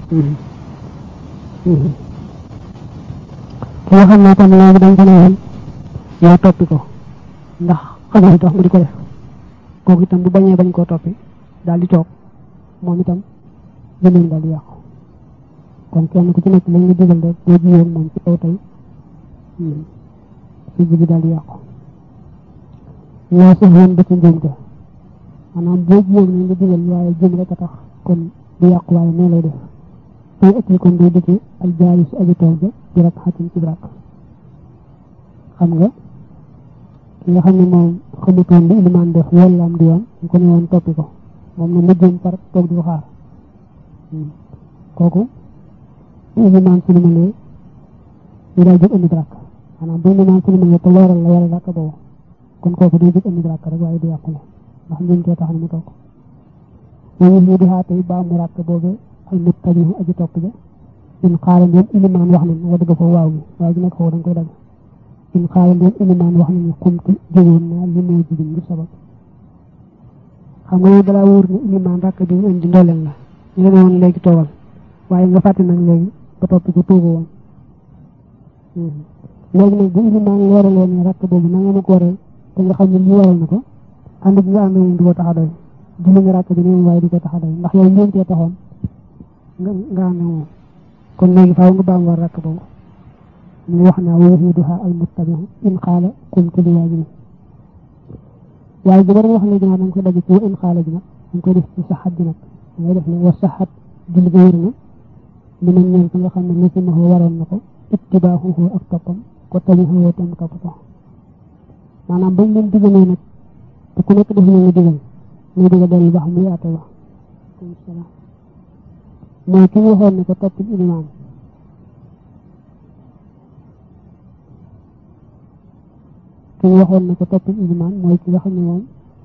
ki nga xam ne tam léegi dañ ko ne woon yow toppi ko ndax xamoo li tax mu di ko def kooku itam bu bañee bañ koo toppi daal di toog moom itam jëmeen daal di yàqu kon kenn ku ci nekk lañ nga digal rek boo jiyoon moom ci kaw tey si ji bi daal di yàqu laa sax woon ba ci njuumte maanaam boo jiyoon lañ nga digal waaye jëm rek a tax kon du yàqu waaye nee lay def tey ëpp kon day dëkk ak jaari si aji tool ba di rak xatim ci brak xam nga ki nga xam ne moom xamutoon li ilimaan def walla am di yoon ñu ko ne woon toppi ko moom na mujjoon par toog di ko xaar kooku bu ilimaan silimalee ñu daal jóg indi brak maanaam bu ilimaan silimalee te leeral la wala rakk boobu kon kooku day jóg indi brak rek waaye du yàqule ndax ñun kee tax na mu toog moom ñu di xaatay ba mu rakk boobu al muttabihu aji topp ja in xaala ndeen ilimaan wax nañ nga dëgg foofu waaw gi waaye gi nekk foofu da nga koy dagg in xaala ndeen ilimaan wax nañu xumtu jógoon naa li moo jigéen ngir sabab xam nga dalaa wóor ne ilimaan rakk bi ñu indi ndooleen la ñu la ne woon léegi toogal waaye nga fàtte nag léegi ba topp ko tuuba woon léegi nag bu ilimaan leeralee ne rakk boobu na nga ma ko waral te nga xam ne lii waral na ko ànd gi nga ànd moom du ko tax a doy julli nga rakk bi ne waaye du ko tax a doy ndax yow ñeentee taxoon nga nga ànd moom kon léegi faaw nga baam war rakk boobu mu wax naa waxiiduha al muttabihu in xaala qumtu li waajibi waaye bu doon wax léegi nag da nga koy dagg ci in xaala ji nag da nga koy def ci saxat ji nag da ngay def ne wa saxat julli ga wér na li ma ñeel ko nga xam ne lasimahu waroon na ko ittibaahuhu ak toppam ko tabihu tam topp ko maanaam bañ leen digalee nag te ku nekk def na nga digal muy diga dellu ba xam muy àtte ba mooy ki ñu waxoon ne ko toppil ilimaan ki ñu waxoon ne ko toppil ilimaan mooy ki nga xam ne moom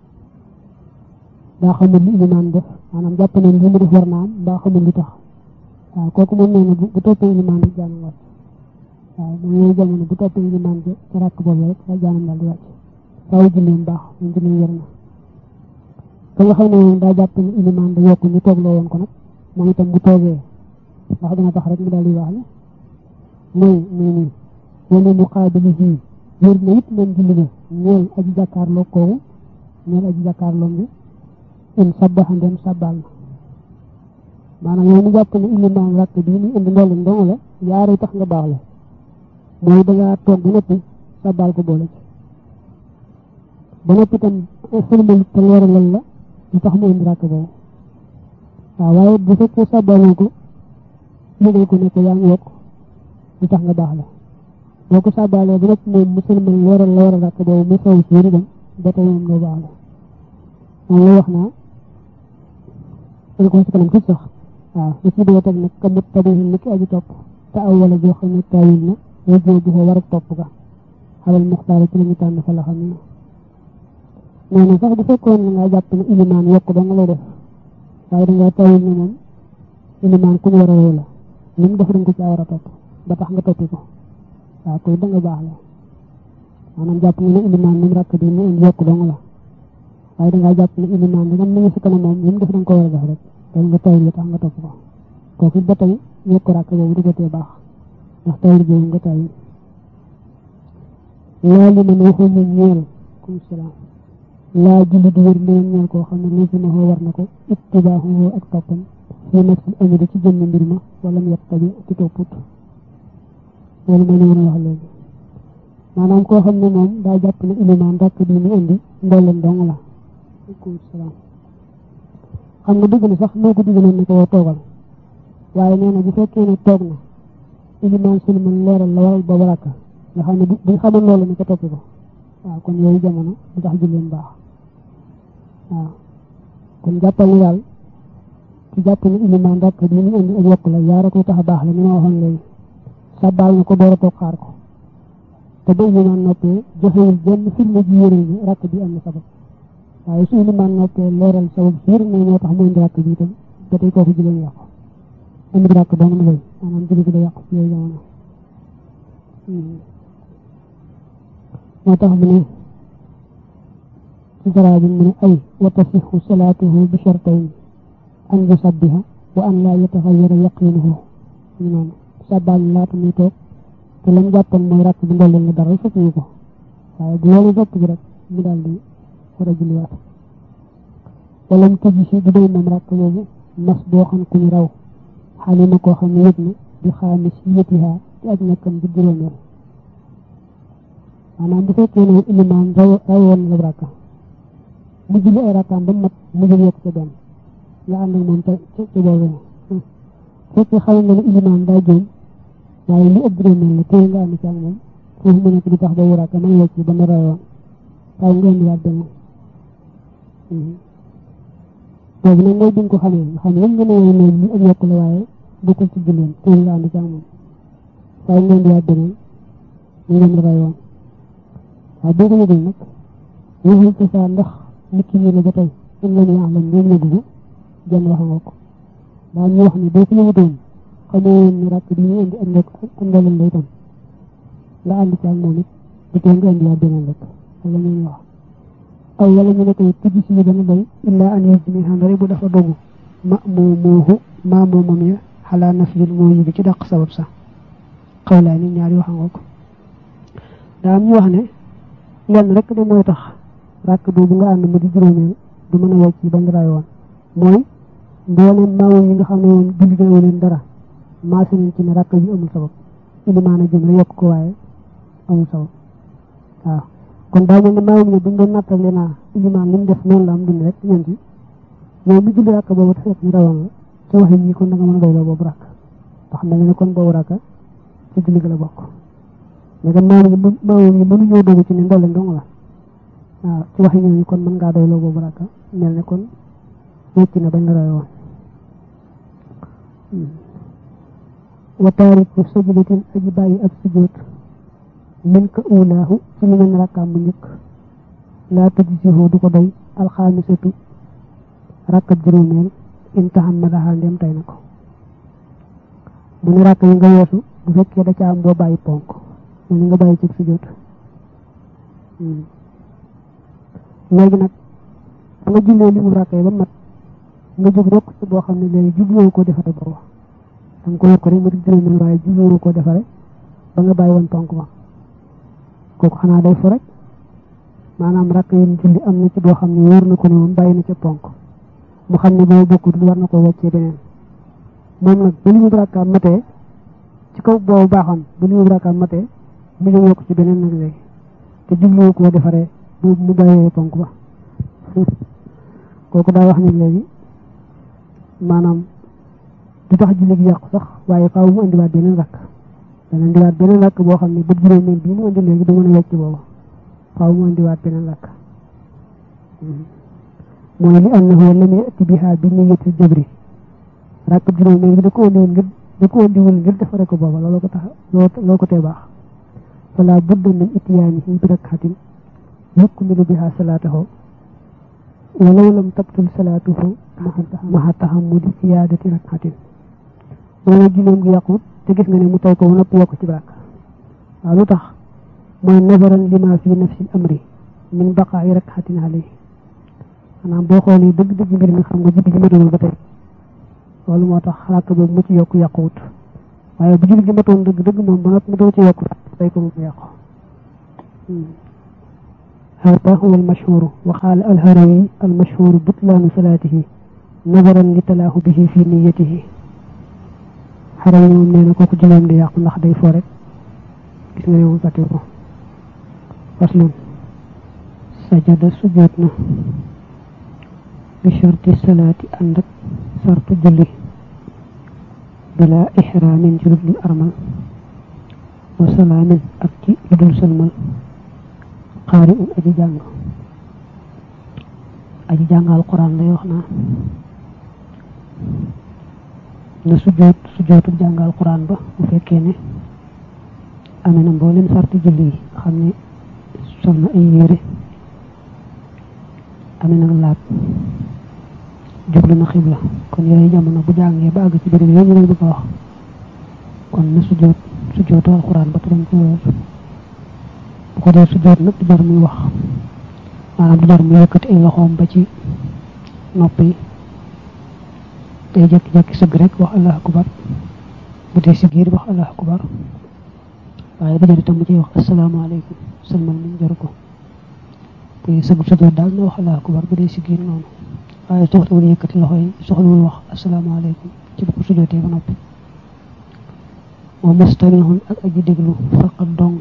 daa xamul li ilimaan def maanaam jàpp ne li mu def war naa am daa xamul li tax waaw kooku moom nee na bu toppee ilimaan rek jaanam wàcc waaw moom yooyu jamono bu toppee ilimaan ja ci rakk boobu rek la jaanam daal di wàcc faaw julleem baax moom julleem wér na ka nga xam ne moom daa jàpp ne ilimaan da yokk ñu toog loo woon ko nag moom itam bu toogee ndax dina tax rek mu daal di baax la mooy nii nii wala mu xaabili fii wér na it moom julli ga ñeel aji jàkkaarloo kooku ñeel aji jàkkaarloo bi in sabbaxa ndem sabbal na maanaam yow mu jàpp ne ilimaan rakk bii mu indi ndolli ndongo la yaare tax nga baax la mooy dangaa toog ba noppi sabbal ko boole ci ba noppi tam sëlmal te leeralal la lu tax mu indi rakk boobu waaw waaye bu fekkee sàbbaloo ko yëgal ko ne ko yaa ngi yokk lu tax nga baax la boo ko sàbbalee ba noppi moom mu sëlmal leeral la war a rakk boobu mu xew ci yëri dem ba tey moom nga baax la moom la wax naa dañ ko ci kanam tuuti sax waaw li ci doo teg nag ka mut tabihin ni ki aji topp te aw wala joo xam ne taawil na wajoo bu ko war a topp ga xalal muxtaar ci la ñu tànn fa la xam ne nee na sax bu fekkoon ne nga jàpp ne ilimaan yokk da nga lay def waaye dangaa tawil ne moom ilimaan ku ñu war a roy la li mu def dañ ko ci war a topp ba tax nga toppi ko waaw koy da nga baax la maanaam jàpp nga ne ilimaan ni mu rakk bi mu indi yokk dong la waaye dangaa jàpp ne ilimaan bi mi ngi si kanam moom li mu def da nga ko war a def rek loolu nga tawil la tax nga topp ko kooku ba tey yokk rakk boobu du ko tee baax ndax tawil boobu nga tawil laa li man waxuñu ñeel kum salaam laa julli di wér leen ñeel koo xam ne lii si ma war na ko ittibaahu ak toppam fi nafsi amiri ci jëmm mbir ma wala mu yett tabi ci topput loolu mooy li ma wax léegi maanaam koo xam ne moom daa jàpp ne ilimaan rakk bi mu indi ndolleen dong la aleykum salaam xam nga dëgg na sax moo ko digaloon ne ko woo toogal waaye nee na bu fekkee ne toog na ilimaan sulman leeral la waral boobu rakk nga xam ne buñ xamoon loolu ne ko toppi ko waaw kon yooyu jamono du tax julleen baax waaw kon jàppal ni daal ci jàpp ne ilimaan rakk bi mu indi ak yokk la yaara koy tax a baax la ni ma waxoon léegi sàbbaal na ko door a toog xaar ko te ba ilimaan noppee joxewul benn firnde ji yére bi rakk bi am na sabab waaye su ilimaan noppee leeral sabab siir ne moo tax mu indi rakk bi itam ba tey kooku julleen yàqu indi rakk ba mu lay maanaam julli gi da yàqu ci yooyu jamono moo tax mu ne ci garaa bi mu ne ay wa tasixu salaatuhu bi shartayn an yusabbiha wa an laa yataxayyara yaqinuhu ñu noonu sàbbaal laata muy toog te lam jàppoon mooy rakk bi ndolleel la dara fekk ñu ko waaye bu loolu fekk bi rek mu daal di war a julliwaat wala mu tëj si du doy moom rakk boobu mas boo xam ku ñu raw xaalima koo xam ne yëg na di xaami si yëtihaa ci aj nekkam bu juróomeel maanaam bu fekkee ne ilimaan raw rawoon la rakka mu julli ay rakkaam ba mat mu jël yokk ca benn nga ànd ak moom ca ca boobu fekkee xam nga ne ilimaan daa jóom waaye li ëpp juróomeel la téye nga ànd ci ak moom foofu mu nekk di tax ba wuraaka may wecc ba mu rawoon waaye nga indiwaat benn boobu nag mooy bi nga ko xamee nga xam ne nga ne woon léegi li ak yokk la waaye bokkul ci julleen téye nga ànd ci ak moom waaye nga indiwaat beneen ñu dem rawoon waaye boo ko yëgul nag waxul ci saa ndax nit ki la ba tey in lam ya'lam ñoom yëgu ko jenn wax nga ko daa ñu wax ne boo ko yëgutoon xamoo woon ni rakk bi ñu indi ak nekk andalal la itam nga ànd ci ak moom it bu tee nga indiwaat beneen rek wala ñu wax aw wala ñu ne koy tijji si dana doy illaa an yajmi xandari bu dafa dogu ma moo mooxu maa moomam ya xalaa naflil moo yi bi ci dàq sabab sax xawlaa ni ñaari wax nga ko daa am ñu wax ne lenn rek de mooy tax rakk boobu nga ànd mu di juróomeel du mën a wecc yi bañ ray woon mooy mbooleem maamoom yi nga xam ne woon julli na leen dara maase nañ ci ne rakk bi amul sabab ilimaan a jëm la yokk ko waaye amul sabab waaw kon daa mel ne maamoom yi buñ doon nattale naa ilimaan li mu def noonu la am dund rek ñoom ci yow mi julli rakk boobu te fekk ñu rawoon la ci wax yi kon da nga mën a doyloo boobu rakk ndax mel ne kon boobu rakk ci julli ga la bokk léegi maam yi maam yi mënuñoo dogu ci ne ndolle ndong la waaw ci waxi ñooñu kon mën ngaa doyloo boobu rakka mel ne kon wécc na bañ la roy woon wa taariku sajdatin aji bàyyi ab sujjóot min ka ulaahu ci li ngeen rakkaam bu njëkk laa tujzihu du ko doy alxaamisatu rakkab juróomeel in tahammadaha ndem tay na ko mu ne rakk yi nga weesu bu fekkee da ca am boo bàyyi ponk mu ni nga bàyyi ci sujjóot léegi nag ba nga jullee li mu rakkee ba mat nga jóg rek ci boo xam ne léegi jubluwoo koo defare booba da nga ko yokk rek mu di juróomeel waaye jubluwoo koo defare ba nga bàyyi woon ponk ba kooku xanaa day fo rek maanaam rakk yi julli am na ci boo xam ne wóor na ko ne moom bàyyi na ca ponk mu xam ne boobu bokkut war na ko weccee beneen moom nag ba li mu rakkaam matee ci kaw boobu baaxoon ba li mu rakkaam matee mu ñëw yokk ci beneen nag léegi te jubluwoo koo defaree bu mu bàyyee ponk ba kooku daa wax ni léegi maanaam du tax julli gi yàqu sax waaye faaw mu indiwaat beneen rakk dana indiwaat beneen rakk boo xam ne ba juróomeel bii mu indi léegi du mën a wecc booba faaw mu indiwaat beneen rakk mooy li annahu lam yati biha bi niyyati jabri rakk juróomeel bi da ko indiwul ngir da ko indiwul ngir defare ko booba looloo ko tax looloo ko tee baax fala budda min ityaanihi bi rakkatin yukmilu biha salaatahu walaw lam tabtul salaatuhu maxa taxamudi siyaadati rakkatin loolu julleem gi yàqut te gis nga ne mu tay ko ba noppi yokk ci rakk waaw lu tax mooy nazaran lima fi nafsi amri min baqaayi rakkatin alayhi maanaam boo xoolee dëgg-dëgg mbir mi xam nga julli gi matagul ba tey loolu moo tax rakk boobu mu ci yokk yàquwut waaye bu julli gi matoon dëgg dëgg moom ba noppi mu doo ci yokk tay ko mu yàqu هذا هو المشهور وقال الهروي المشهور بطلان صلاته نظرا لتلاه به في نيته هروي moom nee na kooku juleem di yàqu ndax day fo rek gis nga yow fàtte ko faslun sajada sujjoot na bi sharti salaati ànd ak sartu julli bila ihraamin ci lu armal wa salaamin ak ci lu dul sëlmal xaari un aji jàng aji jàng alquran lay wax naa na sujjoot sujjootu jàng alquran ba bu fekkee ne amee na mboolem sarti julli yi xam ne sol na ay yére amee na laab jublu na xibla kon yooyu jamono bu jàngee ba àgg ci béréb yooyu ñu leen bëgg a wax kon na sujjoot sujjootu alquran ba te dañ ko weesu bu ko dee sujjoot nag du jar muy wax maanaam du jar muy yëkkati ay loxoom ba ci nopp yi day jekki-jekki sëgg rek wax allah akbar bu dee si giir wax allah akbar waaye dañu itam mu ciy wax asalaamaaleykum sëlmal moom jaru ko bu dee sëgg sujjóot daal na wax allah akbar bu dee si giir noonu waaye soxlawul yëkkati loxo yi soxlawul wax asalaamaaleykum ci bu ko sujjóotee ba noppi wa mustamihun ak aji déglu faqat dong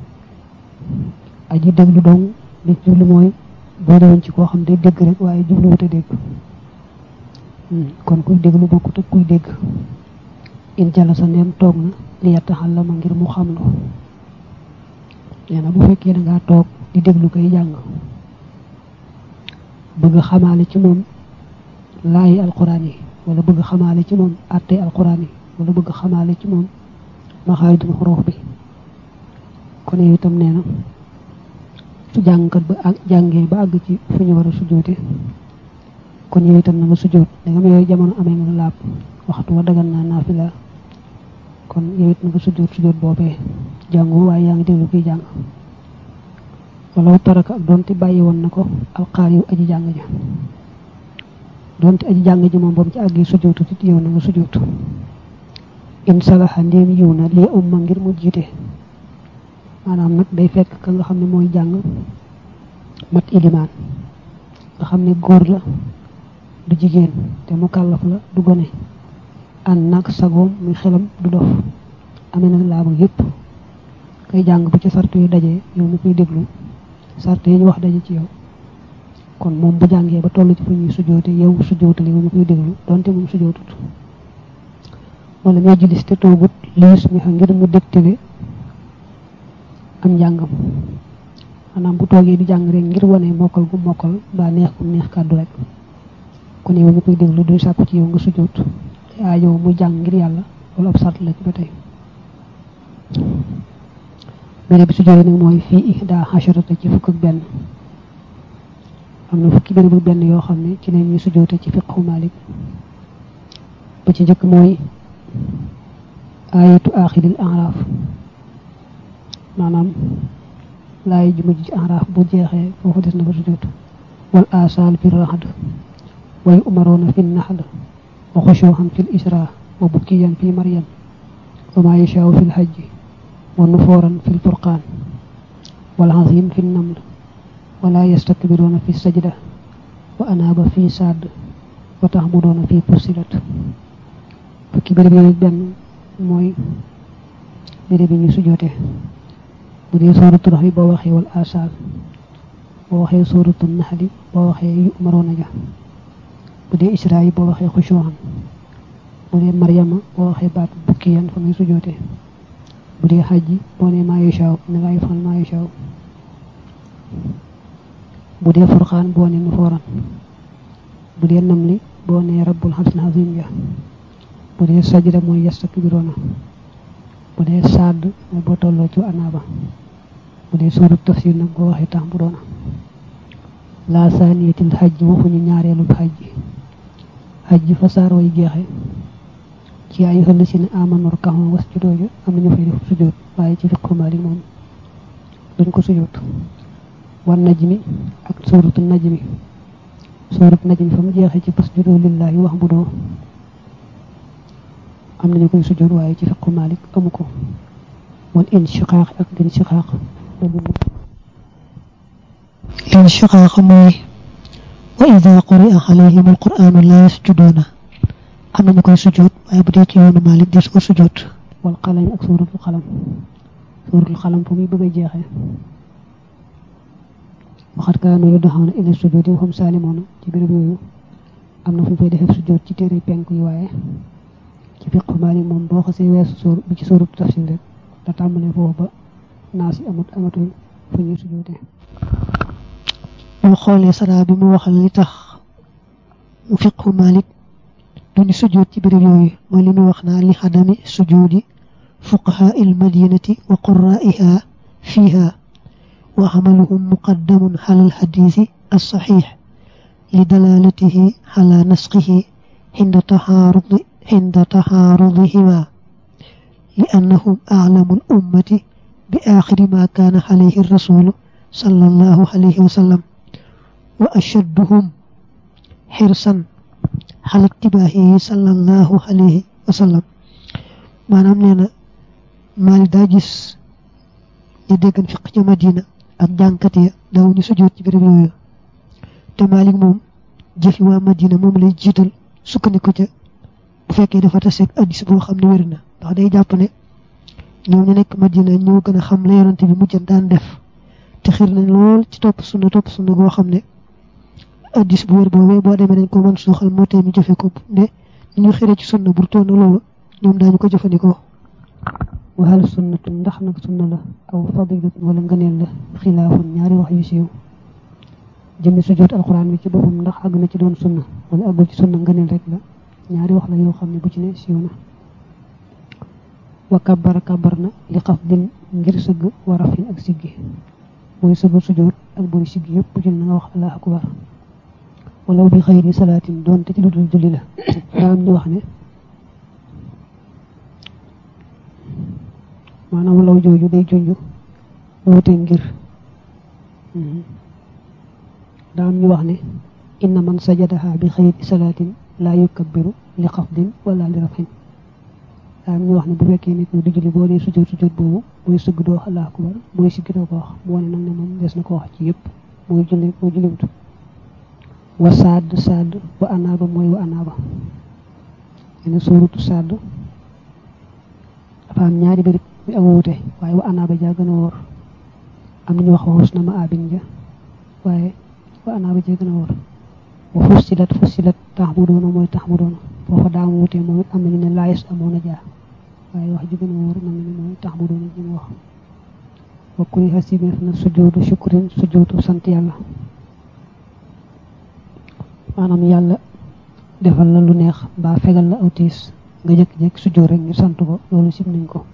aji déglu dong li jublu mooy boo dewoon ci koo xam day dégg rek waaye jubluwut a dégg kon kuy déglu bokkut ak kuy dégg in jala sa ndeem toog na li yattaxal la ma ngir mu xam lu nee na bu fekkee da ngaa toog di déglu koy jàng bëgg xamaale ci moom laayi alquran yi wala bëgg xamaale ci moom àttee alquran yi wala bëgg xamaale ci moom maxaarijul xuruuf bi kon yow itam nee na su jàngkat ba ak jàngee ba àgg ci fu ñu war a sujoote kon yow itam na nga sujoot da nga yooyu jamono amee nga laab waxtu wa dagan naa naafila kon yow it na nga sujoot sujoot boobee jàngu waaye yaa ngi déglu kiy jàng wala taraka ak doonte bàyyi woon na ko alxaar yu aji jàng ja doonte aji jàng ji moom ba mu ci àggee sujootu it yow na nga sujootu in salaha ndéem yiw na lii umma ngir mu jiite maanaam nag day fekk ka nga xam ne mooy jàng mat ilimaan nga xam ne góor la du jigéen te mu kàllaf la du gone ànd nag sagoom muy xelam du dof amee nag laaba yépp kay jàng bu ci sart yu dajee yow mu koy déglu sart yi ñu wax daje ci yow kon moom bu jàngee ba toll ci fu ñuy sujoote yow sujootali yow mu koy déglu donte moom sujootut wala ñoo jilis te toogut liis mi xam ngir mu dégtale am njàngam maanaam bu toogee di jàng rek ngir wane mokkal gu mokkal mbaa neex gu neex kàddu rek kon yow mi koy déglu duy sàkku ci yow nga sujjoot te aajow muy jàng ngir yàlla loolu ab sart la ci ba tey béréb bi sujjoot yi nag mooy fii ihda xasharata ci fukk ak benn am na fukki béréb ak benn yoo xam ne ci la ñuy sujjoote ci fiqhu Malik ba ci njëkk mooy ayatu axiril araaf maanaam laay ju mujj ci araaf bu jeexee foofu des na ba sujjóot wal asal fi raxd way umaroona fi naxl wa xushuuxan fi isra wa bukkiyan fi maryam wa ma yashaaw fi lxajji wa nufooran fi lfurqaan wal azim fi naml wala yastakbiruuna fi sajda wa anaaba fi sadd wa taxmudoona fi fusilat fukki béréb yooyu benn mooy béréb yi ñu sujjóote bu dee suuratu rax bi boo waxee wal asal boo waxee suuratu naxli boo waxee yu umaroona ja bu dee isra yi boo waxee xushuuxan bu dee maryama boo waxee baat bukkiyan fa muy sujoote bu dee xajji boo ne maa yashaaw ne laa yafal maa yashaaw bu dee furqaan boo ne nufooran bu dee namli boo ne rabbul xarsil azim ja bu dee sajda mooy yastakbiroona bu dee sadd mooy boo tolloo ci anaaba bu dee suurat tafsir nag boo waxee tax bu doona laa saaniyatil xaj waxuñu ñaareelu xaj xaj fa saar way jeexe ci ay xëll si ne amanor kaxon was ci dooju am nañu fay def sujjóot waaye ci fiqhu Maalik moom duñ ko sujjóot wan najmi ak suuratu najmi suuratu najmi fa mu jeexe ci fasjudu lillahi wax bu doo am nañu koy sujjóot waaye ci fiqhu Maalik amu ko wal inshiqaaq ak linshiqaaq linshiqaaq mooy wa ida quri'a alayhim alquranu la yasjuduuna am nañu koy sujjóot waaye bu dee ci yoonu Maalik des ko sujjóot wal qalam ak suuratul qalam suuratul qalam fa muy bëgg a jeexee waxat kaanu yud'awna ila sujudi wa hum saalimuuna ci béréb yooyu am na fu ñu fay defee sujjóot ci téere penk yi waaye ci fiqhu Maalik moom boo xasee weesu suur bi ci suuratu tafsir rek da tàmbalee foofu ba naas yi amut amatul fu ñuy sujjóotee boo xoolee saraa bi mu waxal li tax fiqhu Maalik duñu sujjóot ci béréb yooyu mooy li mu wax naa li xadami sujudi fuqahaa il madinati wa qurra'iha fiha wa xamaluhum muqaddamun xala alxadisi alsaxix li dalalatihi xala nasqihi xinda taxaarudi xinda taxaarudihima li annahum aclamu alummati bi aaxiri ma kaana alayhi rasulu sallallahu alayhi wa sallam wa ashadduhum xirsan xalak tibaahi sallallahu alayhi wa sallam maanaam nee na Maalik daa gis ñu déggan fiq ca Madina ak jàngkat ya daw ñu sujjóot ci béréb yooyu te Maalik moom jëfi waa Madina moom lay jiital sukkandiku ca bu fekkee dafa taseeg addis boo xam ne wér na ndax day jàpp ne ñoom ñu nekk Madina ñoo gën a xam la yonante bi mujjan daan def te xir nañ lool ci topp sunna topp sunna goo xam ne addis bu wér boobee boo demee dañ ko mën suuxal moo tee ñu jëfe ko ne ñu xiree ci sunna bu toon loolu ñoom daañu ko jëfandikoo waxal sunnatu ndax nag sunna la aw fadilatun wala ngëneel la xilaafun ñaari wax yu siiw jëmmi sujjóot alxuraan bi ci boppam ndax àgg na ci doon sunna wala àggul ci sunna ngëneel rek la ñaari wax la yoo xam ne bu ci ne siiw na wa kabbara kabbar na li xaf din ngir sëgg wa rafin ak siggi booy sëgg sujjóot ak booy siggi yëpp bu ci na nga wax allahu akbar wala bi xëyri salaatin doonte ci lu dul julli la daa am ñu wax ne maanaam law jooju day junj woote ngir daa am ñu wax ne inna man sajadaha bi xëyri salaatin laa yukabbiru li xafdin wala li rafin daa am ñu wax ne bu fekkee nit ñi du julli boo dee sujjóot sujjóot boobu booy sëgg doo wax allahu akbar booy siggi doo ko wax mu wane nag ne moom des na ko wax ci yëpp mooy julli moo julliwut wa sadd sadd wa anaaba mooy wa anaaba yene suuratu sadd dafa am ñaari bëri mi am wuute waaye wa anaaba jaa gën a wóor am nañu wax waxus na ma abin ja waaye wa anaaba jaa gën a wóor wa fussilat fussilat tax mu doona mooy tax mu doona foofa daa am wuute moom it am nañu ne laayis amoon a jaa waaye wax ji gën a wóor nam ne mooy tax mu doona ji mu wax wa kuy xasimeef na sujoodu shukrin sujoodu sant yàlla maanaam yàlla defal la lu neex mbaa fegal la aw tiis nga jëkk-jëkk sujjóot rek ngir sant ko loolu sib nañ ko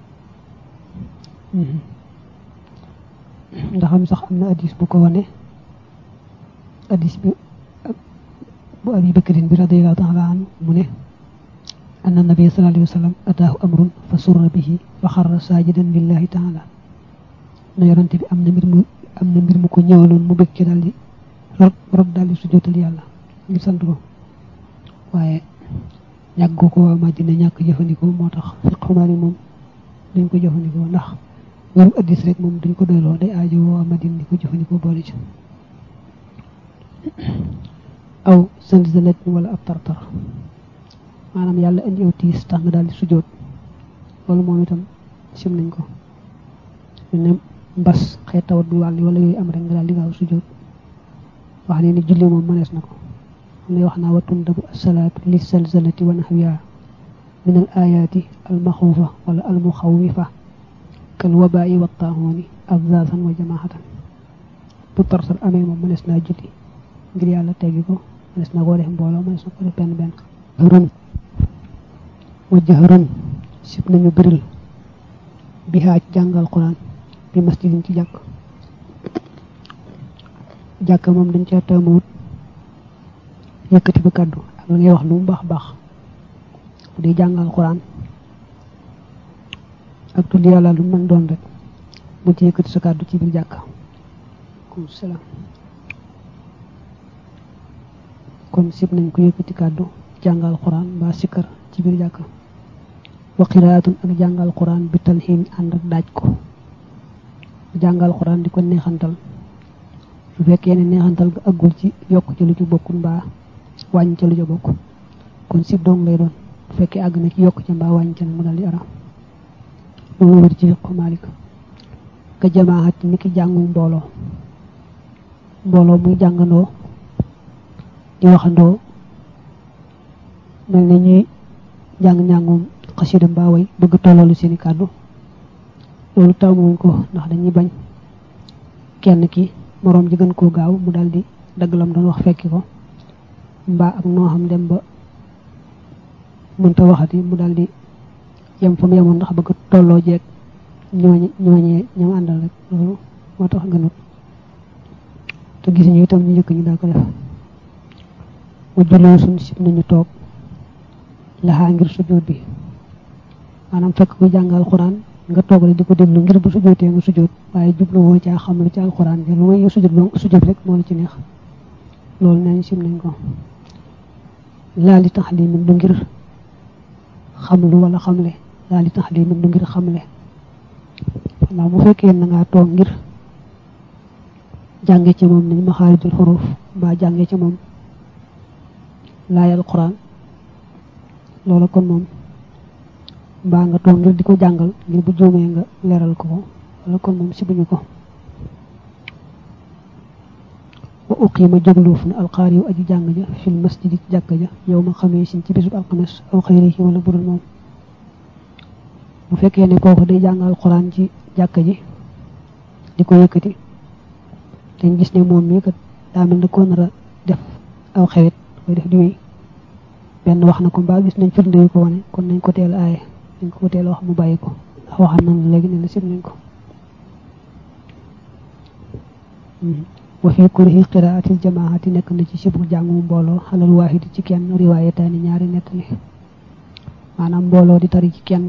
ndax am sax am na addis bu ko wane addis bi bu abi bakrin bi radiallahu taala anhu mu ne anna nabiya sallallahu alayhi wa sallam ataahu amrun fa surra bihi fa xarra saajidan lillahi taala na yonante bi am na mbir mu am na mbir mu ko ñëwaloon mu bëgg ci daal di rot rot daal di sujjóotal yàlla ngir sant ko waaye ñàkk ko waa Madina ñàkk jëfandikoo moo tax fiqhu Maalik moom duñ ko jëfandikoo ndax ñoom addis rek moom duñ ko doyloo day aajo waa Madina di ko jëfandikoo boole ci aw zalzalat wala ab tartar maanaam yàlla indi aw tiis tax nga daal di sujjóot loolu moom itam sim nañ ko ne mbas xeet tawat bu wàll wala yooyu am rek nga daal di gaaw sujjóot wax ne ni julli moom mënees na ko am na wax naa wa tundabu asalaatu li salzalati wa nahwiha min al ayaati al maxuufa wala al muxawifa kal wabaayi wa taahooni abzazan wa jamaahatan bu tartar amee moom mënees naa julli ngir yàlla teggi ko mënees na koo def mbooloo mënees na ko def benn benn jahran wa jahran sib nañu bëril bi xaaj jàngal quran bi masjidin ci jàkk jàkk moom dañ ca taamuwut yëkkati ba kàddu ak la ngay wax lu mu baax baax bu dee jàngal quran ak tudd yàlla lu mën doon rek bu ci yëkkati sa kàddu ci biir jàkk kom salaam kon sib nañ ko yëkkati kàddu jàngal quran mbaa sikkar ci biir jàkk wa qiraatun ak jàngal quran bi talxiin ànd ak daaj ko jàngal quran di ko neexantal su fekkee ne neexantal ga aggul ci yokk ci lu ci bokkul mbaa wàññi ca lu ca bokk kon sib dong lay doon bu fekkee àgg na ci yokk ca mbaa wàññi ca nag mu dal di araam loolu wër ci fiqu Maalik ka jamaat ni ki jàngum mbooloo mbooloo muy jàngandoo di waxandoo mel na ñuy jàng-njàngum xasida mbaa way bëgg tolloolu seeni kàddu loolu taamuwuñ ko ndax dañuy bañ kenn ki moroom ji gën koo gaaw mu daal di dagg lam doon wax fekki ko mbaa ak noo xam dem ba mënta waxati mu daal di yem fa mu yemoon ndax bëgg tolloo jeeg ñooñe ñooñee ñam àndal rek loolu moo tax gënut te gis ñu itam ñu njëkk ñu daa ko def mu julloo suñ sib nañu toog laxaa ngir sujjóot bi maanaam fekk ku jàng alxuraan nga toog rek di ko déglu ngir bu sujjóotee nga sujjóot waaye jublu woo caa xam lu ci alxuraan bi lu may sujjóot ba sujjóot rek moo la ci neex loolu nañ sim nañ ko laa li taxlimin du ngir xamlu wala xamle laa li taxlimin du ngir xamle xanaa bu fekkee na ngaa toog ngir jànge ci moom nañ maxaarijul xuruf mbaa jànge ci moom laayal quran loola kon moom mbaa nga toog ngir di ko jàngal ngir bu juumee nga leeral ko ko wala kon moom si buñu ko wa uqima jógluuf na alxaari yu aju jàng ja fil masjidi ci jàkka ja yow ma xamee sin ci bisub alxames aw xëyri wala budul moom bu fekkee ne kooku day jàng alxuraan ci jàkka ji di ko yëkkati dañ gis ne moom mii kat daa mel ne ko nar a def aw xewet koy def di wéy benn wax na ko mbaa gis nañ firnde yu ko wane kon nañ ko teel aaye nañ ko teel wax mu bàyyi ko ndax waxal nañ la léegi ne la sib nañ ko wa fi kurhi qiraatil jamaati nekk na ci sibu jàngu mbooloo xalal waahidi ci kenn riwaayataani ñaari nettali maanaam mbooloo di tari ci kenn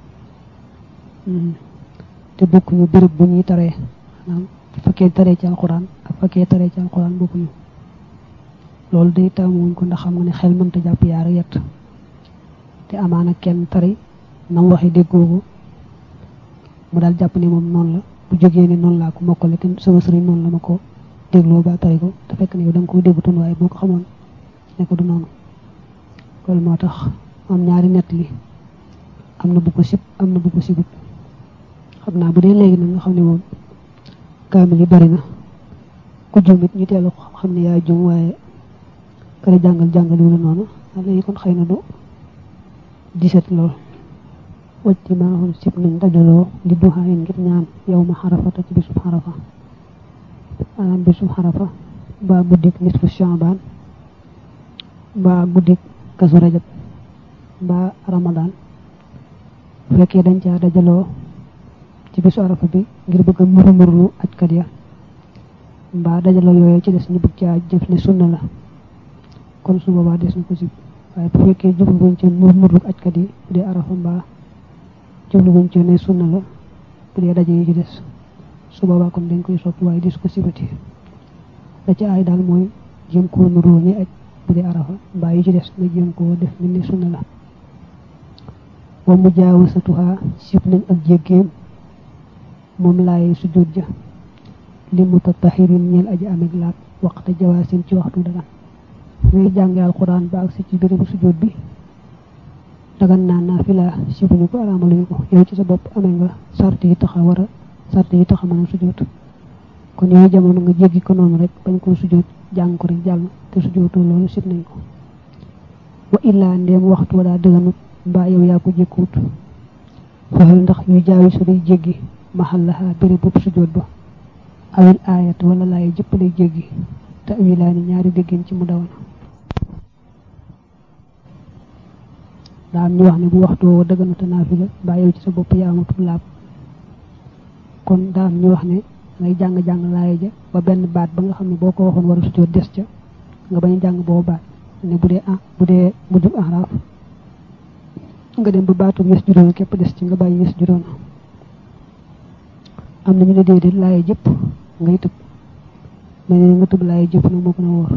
te bokkuñu béréb bu ñuy taree maanaam fekkee taree ci alxuraan ak fekkee taree ci alxuraan bokkuñu loolu day taamuwuñ ko ndax xam nga ne xel mënta jàpp yaara yett te amaana kenn tari nam waxi déggoo ko mu daal jàpp ne moom noonu la bu jógee ne noonu laa ko mokkale te sama sëriñ noonu la ma ko dégloo ba tari ko te fekk ne yow da nga ko déggutoon waaye boo ko xamoon ne ko du noonu loolu moo tax am ñaari nett li am na bu ko sib am na bu ko sibut xam naa bu dee léegi nag nga xam ne moom kaamil yi bari na ku juum it ñu teelu xam ne yaa juum waaye kër jàngal jàngal wu la noonu léegi kon xëy na du diset lool wacci maaxul sib nañ dajaloo li duxaa yin ngir ñaan yow ma xarafata ci bisub xarafa maanaam bisub xarafa mbaa guddik nisfu shaabaan mbaa guddik kasu rajab mbaa ramadaan bu fekkee dañ caa dajaloo ci bisu arafa bi ngir bëgg a muru murlu ajkat ya mbaa dajaloo yooyu ci des ñu bëgg caa jëf ne sunna la kon su boobaa des na ko sib waaye bu fekkee jublu wuñ ci mur murlu ajkat yi bu dee arafa mbaa jublu wuñ ci ne sunna la bu dee daje yi ci des su boobaa kon dañ koy sopp waaye des ko sibati la ci aay daal mooy jéem koo nuroo ni aj bu dee arafa mbaa yi ci des nga jéem koo def mel ni sunna la wa mujaawasatuha sib nañ ak jéggeem moom laaye sujjóot ja li mutatahirin ñeel aji ameg laab waxta jawaasin ci waxtu dagan ngay jànge alquran ba ak si ci bérébu sujjóot bi dagan naa naa fi laa sibuñu ko araamaluñu ko yow ci sa bopp amee nga sart yi taxa war a sart yi taxa mën a sujjóot kon yooyu jamono nga jéggi ko noonu rek bañ koo sujjóot jàng ko rek jàll te sujjóotoo loolu sib nañ ko wa illaa ndeem waxtu wa daa dëganut mbaa yow yaa ko jékkuwut fexel ndax yu jaawi su day jéggi maxallaha béréb bopp sujjóot ba awil aayat wala laay jëpp lay jéggi te awilaani ñaari déggeen ci mu dawana daa am ñu wax ne bu waxtu woo dëgganute naafila mbaa yow ci sa bopp yaa amatul laab kon daa am ñu wax ne ngay jàng-jàng laaya ja ba benn baat ba nga xam ne boo ko waxoon war a sujjóot des ca nga bañ a jàng boobu baat ne bu dee ah bu dee mujjub ahraaf nga dem ba baatub yes juróona képp des ci nga bàyyi yes juróona am na ñu ne déedéet laaya jëpp ngay tëb mais ne nga tëb laaya jëpp nag moo gën a wóor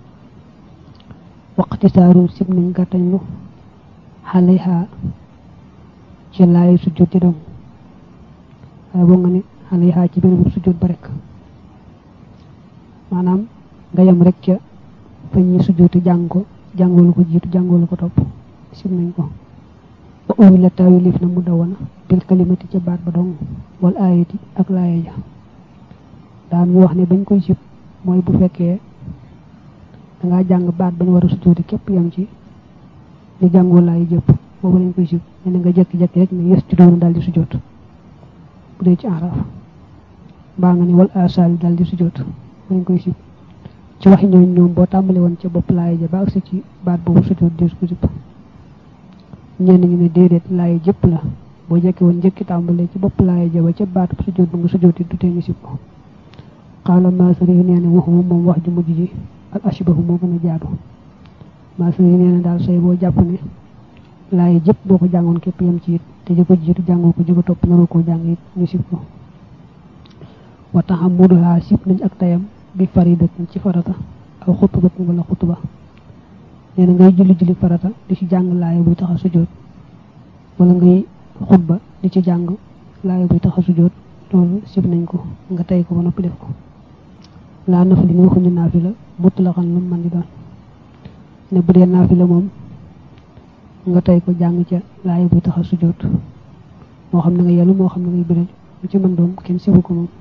waqti saaru sib nañ gàttañlu xale xaa ci laaya sujjóot ci dong waaye boo nga ne xale xaa ci benn sujjóot ba rek maanaam nga yem rek ca fa ñi sujjóoti jàng ko jàngoolu ko jiitu jàngoolu ko topp sib nañ ko wa uwi la taawilif na mu dawana bil kalimati ca baat ba dong wal aayati ak laaya ja daa am ñu wax ne bañ koy sib mooy bu fekkee dangaa jàng baat bañ war a sujjóoti képp yam ci di jàngoo laaya jëpp boobu lañ koy sib ne na nga jekki-jekki rek ne yes ci doonu daal di sujjóot bu dee ci araf mbaa nga ne wal asaali daal di sujjóot lañ koy sib ci waxi ñooñ ñoom boo tàmbali woon ca bopp laaya ja ba agsi ci baat boobu sujjóot des ko sib ñenn ñu ne déedéet laaya jëpp la boo jekki woon njëkki tàmbalee ci bopp laaya ja ba ca baatu sujjóot ba nga sujjóoti du tee ñu sib ko xaala maasari yi nee na waxuma moom wax ju mujj ji al ashbahu moo gën a jaadu maasari yi nee na daal say boo jàpp ne laaya jëpp boo ko jàngoon képp yem ci it te ji ko jiitu jàngoo ko ji ko topp naroo koo jàng it ñu sib ko wa taxamuduha sib nañ ak tayam bi faridatin ci farata aw xutubatin wala xutuba nee na ngay julli julli farata di ci jàng laaya buy tax a sujjóot wala ngay xutba di ci jàng laaya buy tax a sujjóot loolu sib nañ ko nga tey ko ba noppi def ko laa nafli ni waxuñu naafila mutlaqan lu man di doon ne bu dee naafila moom nga tey ko jàng ca laaya buy tax a sujjóot moo xam ne nga yelu moo xam ne ngay biral lu ci mën doon kenn sibu ko moom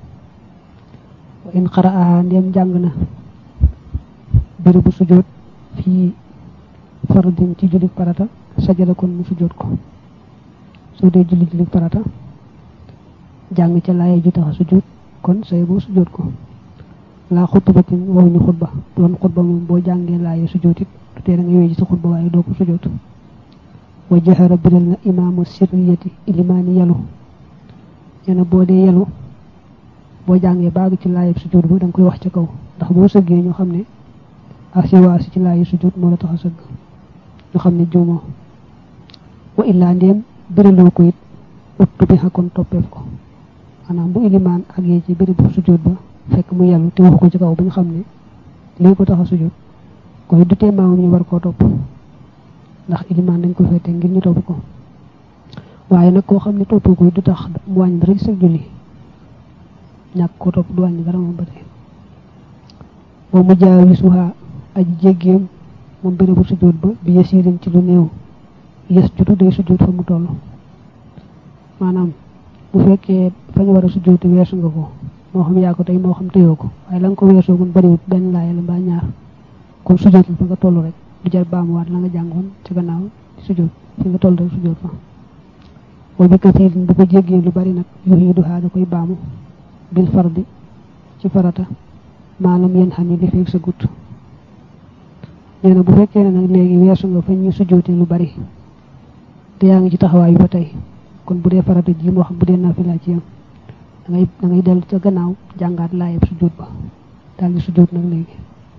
wa in qara'aha ndem jàng na bërëb bu sujjóot fii fardin ci julli farata sajada kon mu sujjóot ko soo dee julli julli farata jàng ca laaya ji tax a sujjóot kon say boo sujjóot ko laa xutbatin waxuñu xutba doon xutba moom boo jàngee laaya sujjóot it du tee da ngay wéy ci sa xutba waaye doo ko sujjóot wa jahara biral na imaamu sirriyati ilimaani yalu nee na boo dee yalu boo jàngee baag ci laayab sujjóot ba da nga koy wax ca kaw ndax boo sëggee ñu xam ne asiwaasi ci laayi sujjóot moo la tax a sëgg ñu xam ne juumoo wa illaa ndéem bëraloo ko it uttu bi xakkoon toppeef ko maanaam bu ilimaan ak yee ci bëri bu sujjóot ba fekk mu yàllu te waxu ko ci kaw ba ñu xam ne lii ko tax a sujjóot koy du tee maamam ñu war koo topp ndax ilimaan dañ ko fete ngir ñu topp ko waaye nag koo xam ne toppoo koy du tax mu wàññi dara ci sa julli ñàkk ko topp du wàññi dara moom ba tey boo mu jaawisuha aji jéggeem moom bëri bu sujjóot ba bi yasirin ci lu néew yes jutu day sujjóot fa mu toll maanaam bu fekkee fa ñu war a sujjóoti weesu nga ko moo xam yaa ko tey moo xam tëyoo ko waaye la nga ko weesoo mun bariwut benn laaya la mbaa ñaar kon sujjóotal fa nga toll rek du jar baamuwaat la nga jàngoon ci gannaaw sujjóot fi nga toll rek sujjóot fa wa bi kasiirin bu ko jéggee lu bari nag yuhiiduhaa da koy baamu bil fardi ci farata maanaam yéen xam ne li fekk sa gut nee na bu fekkee ne nag léegi weesu nga fa ñu sujjóotee lu bari te yaa ngi ci taxawaay bi ba tey kon bu dee farata ji moo xam bu dee naafila ci yam da ngay da ngay dellu ca gannaaw jàngaat laayab sujjóot ba daal di sujjóot nag léegi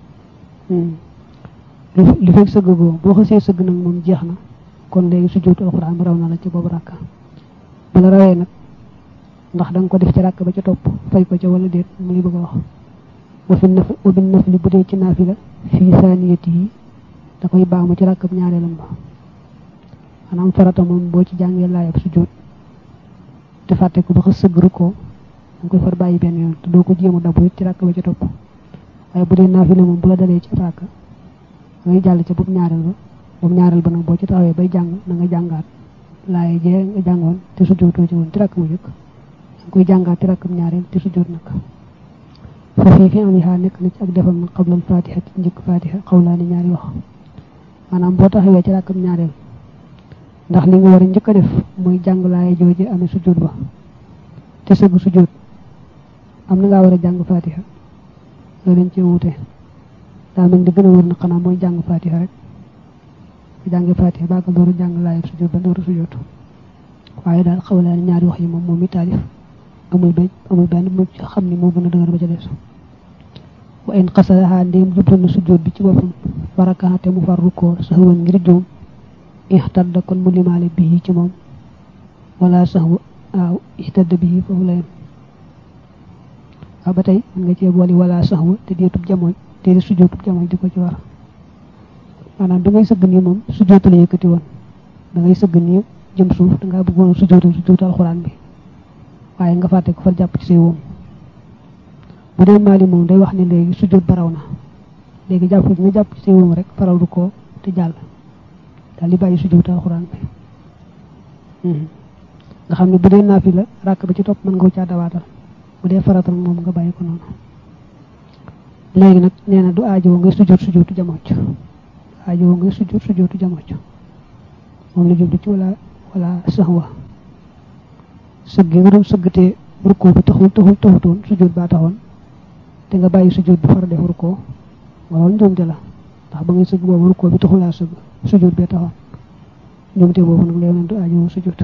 li fekk sëgg goo boo xasee sëgg nag moom jeex na kon léegi sujjóotu alxuraan bi raw na la ci boobu rakka bu la rawee nag ndax da nga ko def ci rakk ba ca topp fay ko ca wala déet mu ngi bëgg a wax wa fi naf wa bin nafli bu dee ci naafila fii saaniyati yi da koy baamu ci rakkab ñaareelam ba maanaam farata moom boo ci jàngee laayab sujjóot te fàtte ko ba xas sëgg rukkoo da nga koy far bàyyi benn yoon te doo ko jéem a dabu it ci rakk ba ca topp waaye bu dee naafila moom bu la dalee ci rakk da ngay jàll ca boobu ñaareel ba boobu ñaareel ba nag boo ci taxawee bay jàng na nga jàngaat laay jee nga jàngoon te sujjóotoo ci woon ci rakk mu jëkk da nga koy jàngaat ci rakkam ñaareel te sujjóot nag foofii fi am yaa nekk na ci ak defal na xablal fatiha ci njëkk fatiha xawlaani ñaari wax maanaam boo taxawee ci rakkam ñaareel ndax li nga war a njëkk a def mooy jàng laay jooje amee sujjóot ba te sëgg sujjóot am na ngaa war a jàng fatiha loolu dañ cee wuute daa mel di gën a wër na xanaa mooy jàng fatiha rek bu jàngee fatiha baagal door a jàng laayab sujjóot ba door a sujjóot waaye daal xawlaani ñaari wax yi moom moom mi taalif amul benn amul benn mu xam ni moo gën a dëgër ba ca des wa in xasadaha ndéem jublu na sujjóot bi ci boppam warakaate mu far rukkoo saxwan ngir juum ixtadda kon mu limaale bii ci moom wala sax waaw ixtadda bii foofu la yem waaw ba tey mën nga cee boole wala sax wa te deetub jamooj te di sujjóotub jamooj di ko ci war maanaam da ngay sëgg nii moom sujjóot la yëkkati woon da ngay sëgg nii jëm suuf da ngaa bëggoon sujjóotal sujjóotu alxuraan bi waaye nga fàtte ko far jàpp ci say woom bu dee maali moom day wax ne léegi sujjóot ba raw na léegi jàpp gi nga jàpp ci say woom rek faral du ko te jàll daal di bàyyi sujjóotu alxuraan bi nga xam ne bu dee naafi la ràkk ba ci topp mën nga ko caa dawaatal bu dee faratal moom nga bàyyi ko noonu léegi nag nee na du aajowoo ngay sujjóot sujjóotu jamocc aajowoo ngay sujjóot sujjóotu jamocc moom la jublu ci wala wala sax wa sëgg nga doon sëggatee rukkoo bi taxul taxul taxutoon sujjóot baa taxoon te nga bàyyi sujjóot bi far def rukkoo nga loolu njuumte la ndax ba ngay sëgg boobu rukkoo bi taxulaa sëgg sujjóot bee taxoon njuumte boobu nag léegi du aajowoo sujjóot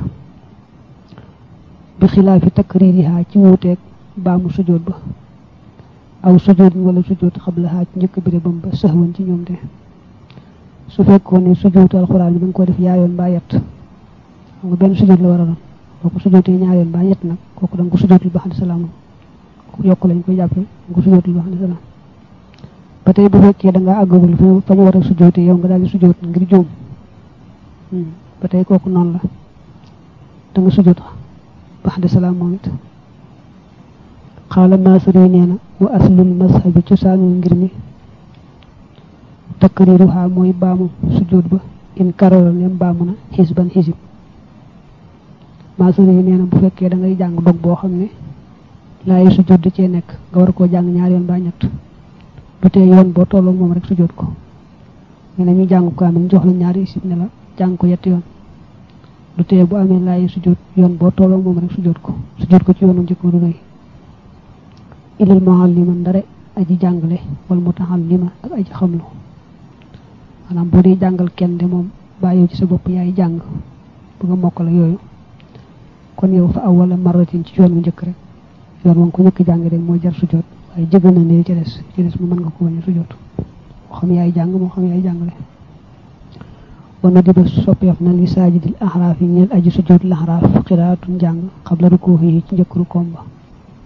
bi xilaafi takririha ci wuuteeg baamu sujjóot ba aw sujjóot wala sujjóot xablaha ci njëkk bi bam ba sëxwan ci ñoom te su fekkoon ne sujjóotu alxuraan bi da nga ko def yaayoon mbaa yett xam nga benn sujjóot la war a doon boo ko sujjóotee ñaareel mbaa yett nag kooku da nga ko sujjóotul ba xam salaam yokk lañ koy jàppee da nga ko sujjóotul ba xam salaam ba tey bu fekkee da nga àggagul fa ñu war a sujoote yow nga daal di sujoot ngir juum ba tey kooku noonu la da nga sujoot bax de salaam moom it xaala maasari nee na wa aslul mazhabi cosaanul ngir mi takriruha mooy baamu sujoot ba in karara nem baamu na xisban xisib maasari nee na bu fekkee da ngay jàng dog boo xam ne laayi sujoot da cee nekk nga war koo jàng ñaar yoon ba ñett du tee yoon boo tolloo moom rek sujoot ko ñu ne ñu jàng ko amee jox la ñaari isib ne la jàng ko yetti yoon du tee bu amee laayi sujoot yoon boo tolloo moom rek sujoot ko sujoot ko ci yoonu njëkk du rëy ilal muallima ndare aji jàngale wala mutaallima ak aji xamlu maanaam boo dee jàngal kenn de moom bàyyoo ci sa bopp yaay jàng bu nga mokk la yooyu kon yow fa awwala marratin ci yoon wu njëkk rek yoon wa nga ko njëkk jàng de mooy jar sujoot waaye jëgal na ne ci des ci des mu mën nga ko bañ a sujoot moo xam yaay jàng moo xam yaay jàngale wana di ba soppeef na li saajidil axraaf yi ñeel aji sujoot laxraaf xiraatun jàng xabla rukoo yi ci njëkk rukoom ba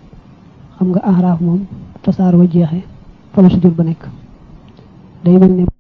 xam nga axraaf moom tasaar wa jeexee fa la sujoot ba nekk day mel ne